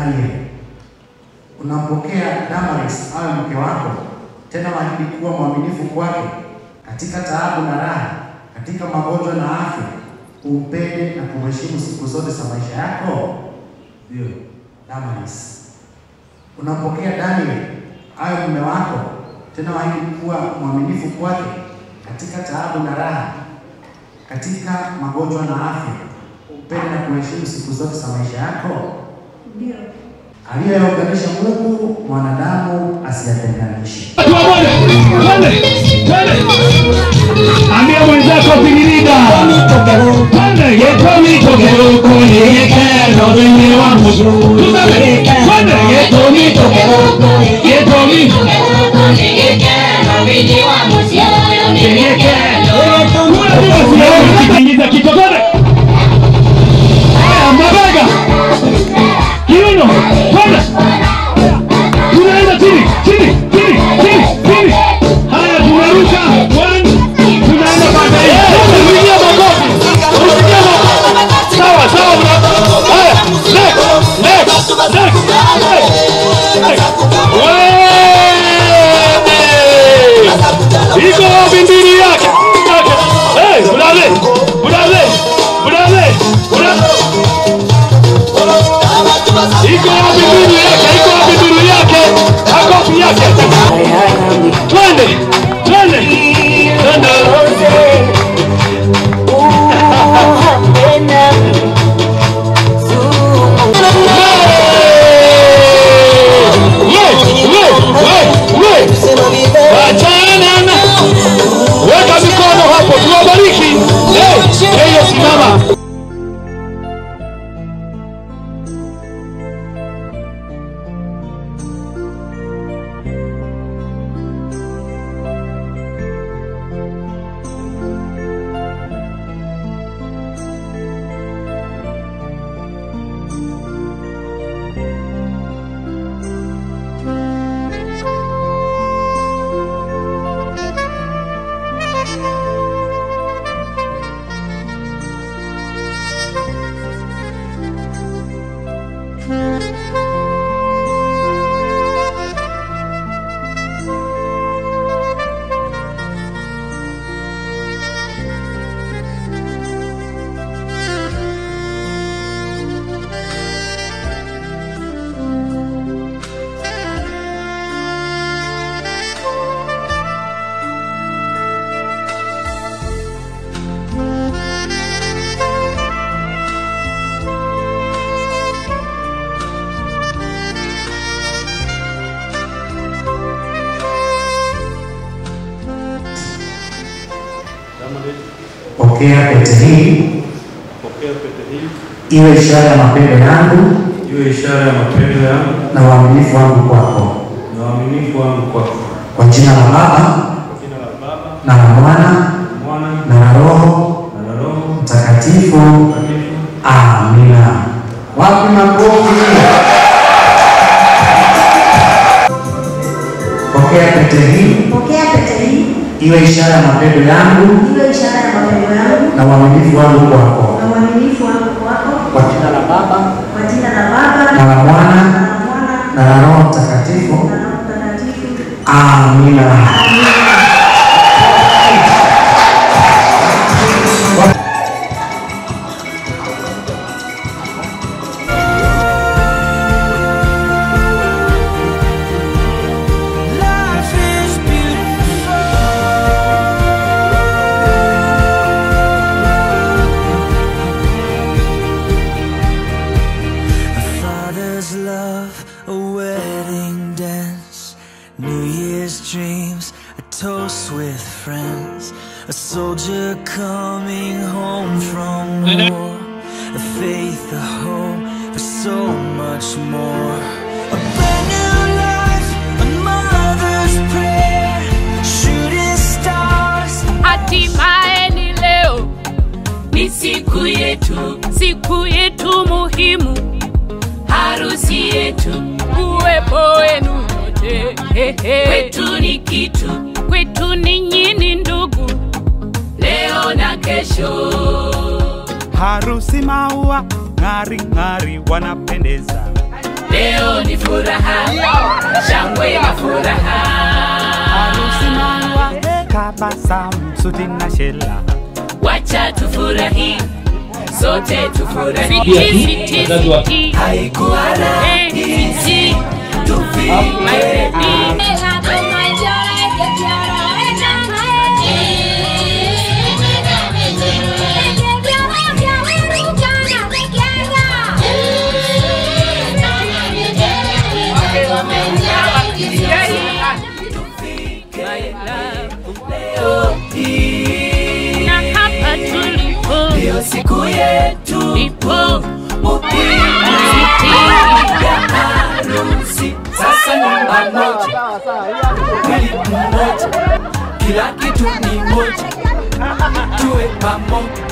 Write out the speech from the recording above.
Daniel, unampokea Damaris awe mke wako, tena waahidi kuwa mwaminifu kwake katika taabu na raha, katika magonjwa na afya, umpende na kumheshimu siku zote za maisha yako. Ndio Damaris. Unampokea Daniel awe mume wako, tena waahidi kuwa mwaminifu kwake katika taabu na raha, katika magonjwa na afya, umpende na kumheshimu siku zote za maisha yako. Ndio. Aliyeunganisha Mungu mwanadamu asiyatenganishe. Twende, twende, twende. Ambia mwenzako pigirida. Twende, yeto mitokero kwenye yekero wenye wa mzuri. Tuseme, twende, yeto mitokero, yeto mitokero kwenye yekero. Kule bila siyaoni kitingiza kichwa, twende. Haya, mabega. Kiuno, twende. Tunaenda chini, chini, chini, chini, chini. Haya, tunaruka. One, tunaenda baadaye. Pigia makofi. Pigia makofi. Sawa, sawa. mna- Haya, next, next, next, next. Wee! Iko wapi ndiri yake? Yake. Hey, brother, brother, brother, brother. Iko wapi nduru yake? Iko wapi nduru yake? Makofi yake. Twende, twende, twende. We, we, we, we. Wachana na weka mikono hapo, tuwabariki. Eh, yeye simama. Pokea pete hii Pokea pete hii iwe ishara ya mapendo yangu iwe ishara ya mapendo yangu na uaminifu wangu kwako, na uaminifu wangu kwako. kwa jina la Baba Kwa jina la Baba na la Mwana na Mwana na la Roho na la Roho Mtakatifu. Mtakatifu. Amina. Wapi makofi? Pokea pete hii Pokea pete hii iwe ishara ya mapendo yangu iwe ishara ya mapendo yangu na uaminifu wangu kwako, na uaminifu wangu kwako, kwa jina la Baba kwa jina la Baba na la Mwana na la Mwana na la Roho Mtakatifu. na Roho Mtakatifu. Amina. Life is beautiful. A father's love, a wedding dance, New Year's dreams, a toast with friends, a soldier coming home from war, a faith, a hope, for so much more. A brand new life, a mother's prayer, shooting stars. Hatimaye ni leo, ni siku yetu, siku yetu muhimu, harusi yetu, uwepo wenu nyote kwetu ni kitu, kwetu ninyi ni ndugu, leo na kesho. harusi maua ng'ari ng'ari wanapendeza leo ni furaha shangwe na furaha harusi maua tabasamu suti na shela wacha tufurahi sote tufurahi Pia tu, wazazi wa- haikuwa rahisi tufike na hapa tulipo ndio siku yetu ipo ya harusi sasa nyumba moja mwili mmoja kila kitu ni moja tuwe pamoja